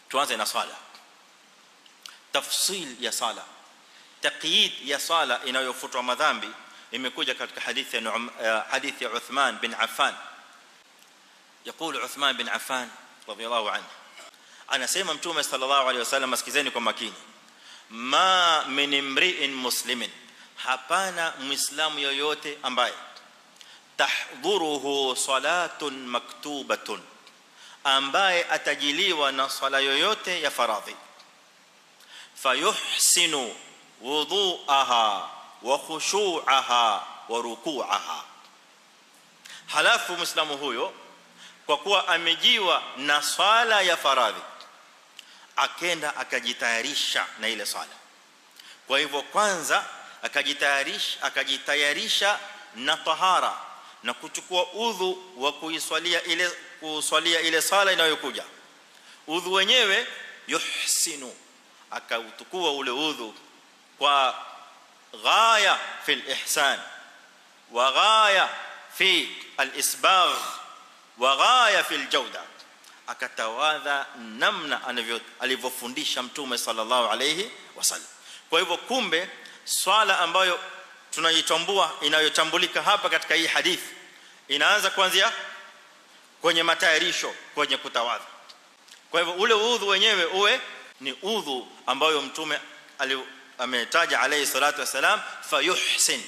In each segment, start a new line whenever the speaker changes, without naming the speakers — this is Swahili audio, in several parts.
tuanze na swala tafsil ya sala taqyid ya sala inayofutwa madhambi imekuja katika hadithi ya hadithi ya Uthman bin Affan يقول عثمان بن عفان رضي الله عنه anasema mtume sallallahu alaihi wasallam sikizeni kwa makini ma min imri'in muslimin hapana muislamu yoyote ambaye tahdhuruhu salatun maktubatun ambaye atajiliwa na swala yoyote ya faradhi fayuhsinu wudhu'aha wa khushu'aha wa ruku'aha halafu muislamu huyo kwa kuwa amejiwa na swala ya faradhi akenda akajitayarisha na ile swala kwa hivyo kwanza akajitayarisha akajitayarisha na tahara na kuchukua udhu wa kuiswalia ile kuswalia ile sala inayokuja udhu wenyewe yuhsinu akautukua ule udhu kwa ghaya fi al-ihsan wa ghaya fi al-isbagh wa ghaya fi al-jawda akatawadha namna anavyo alivyofundisha mtume sallallahu alayhi wasallam kwa hivyo kumbe swala ambayo tunaitambua inayotambulika hapa katika hii hadithi inaanza kuanzia kwenye matayarisho kwenye kutawadha kwa hivyo ule udhu wenyewe uwe ni udhu ambayo mtume ametaja alayhi salatu wasalam fayuhsin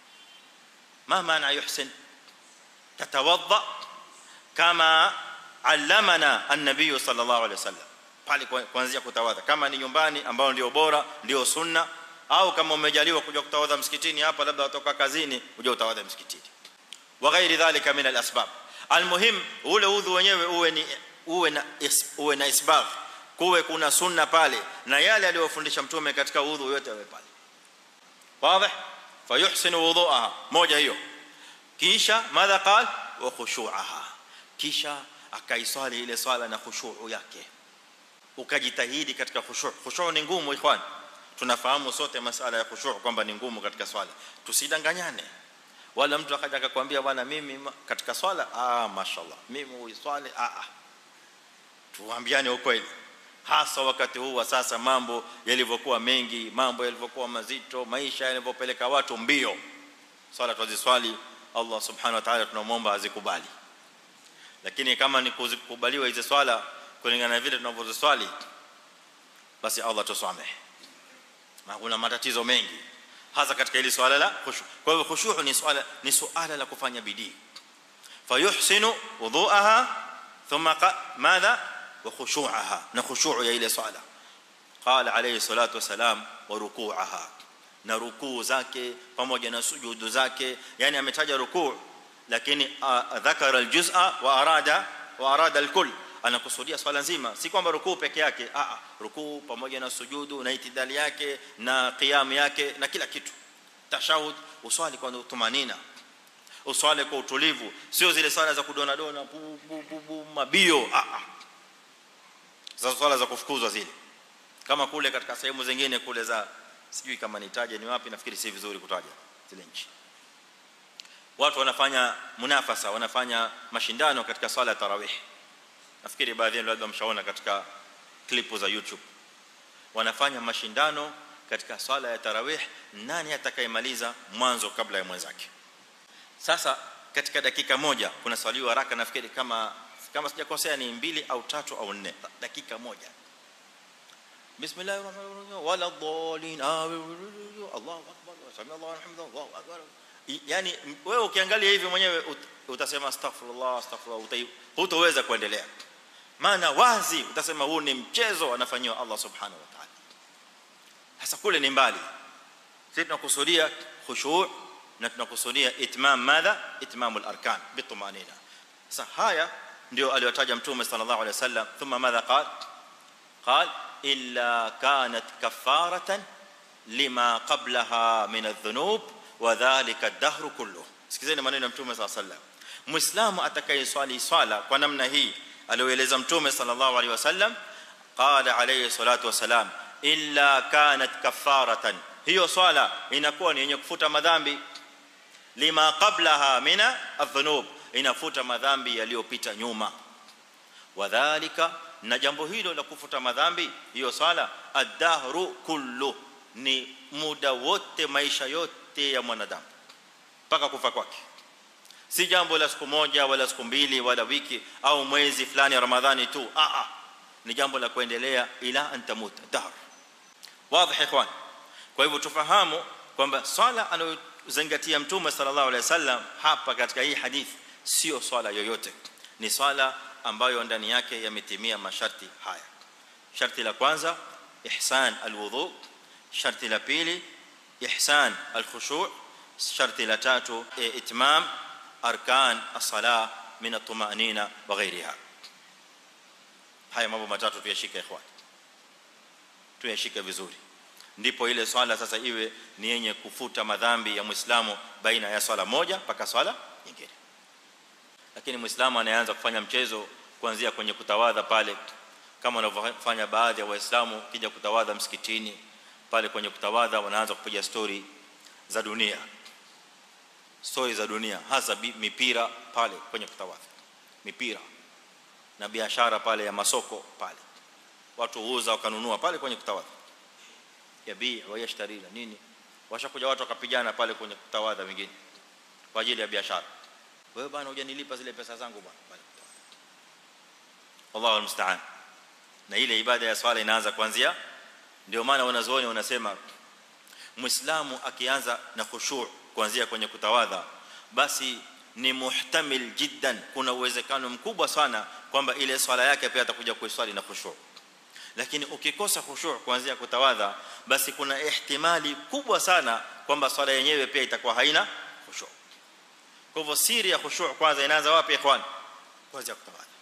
ma maana yuhsin tatawadha kama allamana an-nabiy sallallahu alayhi wasallam pale kuanzia kutawadha kama ni nyumbani ambao ndio bora ndio sunna au kama umejaliwa kuja kutawadha msikitini hapa labda watoka kazini uje utawadha msikitini wa ghairi dhalika min al-asbab almuhim ule udhu wenyewe uwe ni uwe na uwe na isbagh kuwe kuna sunna pale na yale aliyofundisha mtume katika udhu yote yawe pale wazi fayuhsinu wudhu'aha moja hiyo kisha madha qal wa khushu'aha kisha akaiswali ile swala na khushu'u yake ukajitahidi katika khushu' khushu' ni ngumu ikhwan tunafahamu sote masala ya khushu' kwamba ni ngumu katika swala tusidanganyane wala mtu akaja akakwambia bwana mimi katika swala ah mashallah mimi uiswali ah ah tuambiane ukweli hasa wakati huu wa sasa mambo yalivyokuwa mengi mambo yalivyokuwa mazito maisha yalivyopeleka watu mbio swala tuziswali Allah subhanahu wa ta'ala tunamuomba azikubali lakini kama ni kukubaliwa hizo swala kulingana na vile tunavyoziswali basi Allah tusamehe na kuna matatizo mengi hasa katika hili swala la khushu kwa hivyo khushu ni swala ni swala la kufanya bidii fayuhsinu wudhu'aha thumma madha wa khushu'aha na khushu' ya ile swala qala alayhi salatu wasalam wa ruku'aha na rukuu zake pamoja na sujudu zake yani ametaja rukuu lakini dhakara aljuz'a wa arada wa arada alkull anakusudia swala nzima si kwamba rukuu peke yake a a rukuu pamoja na sujudu na itidali yake na qiyam yake na kila kitu tashahud uswali kwa tumanina uswali kwa utulivu sio zile swala za kudona dona bu, bu, bu, bu, mabio a a za swala za kufukuzwa zile kama kule katika sehemu zingine kule za sijui kama nitaje ni wapi nafikiri si vizuri kutaja zile nchi watu wanafanya munafasa wanafanya mashindano katika swala ya tarawih nafikiri baadhi yenu labda mshaona katika klipu za YouTube wanafanya mashindano katika swala ya tarawih nani atakayemaliza mwanzo kabla ya mwenzake sasa katika dakika moja kuna swali haraka nafikiri kama kama sijakosea ni mbili au tatu au nne dakika moja bismillahir rahmanir rahim wala dhalin Allahu akbar sami Allahu alhamdu Allahu akbar yani wewe ukiangalia hivi mwenyewe utasema astaghfirullah astaghfirullah hutoweza kuendelea maana wazi utasema huu ni mchezo anafanywa Allah subhanahu wa ta'ala hasa kule ni mbali sisi tunakusudia khushu' na tunakusudia itmam madha itmamul arkan bitumanina sasa haya ndio aliyotaja mtume sallallahu alaihi wasallam thumma madha qal qal illa kanat kafaratan lima qablaha min adh-dhunub wa dhalika ad-dahr kullu sikizeni maneno ya mtume sallallahu alaihi wasallam muislamu atakayeswali swala kwa namna hii alioeleza mtume sallallahu alaihi wasallam qala alayhi salatu wasalam illa kanat kafaratan hiyo swala inakuwa ni yenye kufuta madhambi lima qablaha mina adh-dhunub inafuta madhambi yaliyopita nyuma wadhālika na jambo hilo la kufuta madhambi hiyo swala ad-dahru kullu ni muda wote maisha yote ya mwanadamu mpaka kufa kwake si jambo la siku moja wala siku mbili wala wiki au mwezi fulani ya ramadhani tu a a ni jambo la kuendelea ila antamuta dahr wazi ikhwan kwa hivyo tufahamu kwamba swala anayozingatia mtume sallallahu alaihi wasallam hapa katika hii hadithi sio swala yoyote ni swala ambayo ndani yake yametimia masharti haya sharti la kwanza ihsan alwudu sharti la pili ihsan alkhushu' sharti la tatu itmam arkan as-salah min at-tuma'nina wa ghayriha haya mambo matatu tuyashike ikhwan tuyashike vizuri ndipo ile swala sasa iwe ni yenye kufuta madhambi ya muislamu baina ya swala moja mpaka swala nyingine lakini muislamu anaanza kufanya mchezo kuanzia kwenye kutawadha pale kama wanavyofanya baadhi ya waislamu kija kutawadha msikitini pale kwenye kutawadha wanaanza kupiga story za dunia story za dunia hasa mipira pale kwenye kutawadha mipira na biashara pale ya masoko pale watu huuza wakanunua pale kwenye kutawadha yabii wa yashtari na nini washakuja watu wakapigana pale kwenye kutawadha wengine kwa ajili ya biashara wewe bwana hujanilipa zile pesa zangu bwana bali Allahu almusta'an na ile ibada ya swala inaanza kuanzia ndio maana wanazuoni wanasema muislamu akianza na khushu' kuanzia kwenye kutawadha basi ni muhtamil jiddan kuna uwezekano mkubwa sana kwamba ile swala yake pia atakuja kuiswali na khushu' lakini ukikosa khushu' kuanzia kutawadha basi kuna ihtimali kubwa sana kwamba swala yenyewe pia itakuwa haina khushu' kwa hivyo siri ya khushu' kwanza inaanza wapi ikhwan kwanza kutawadha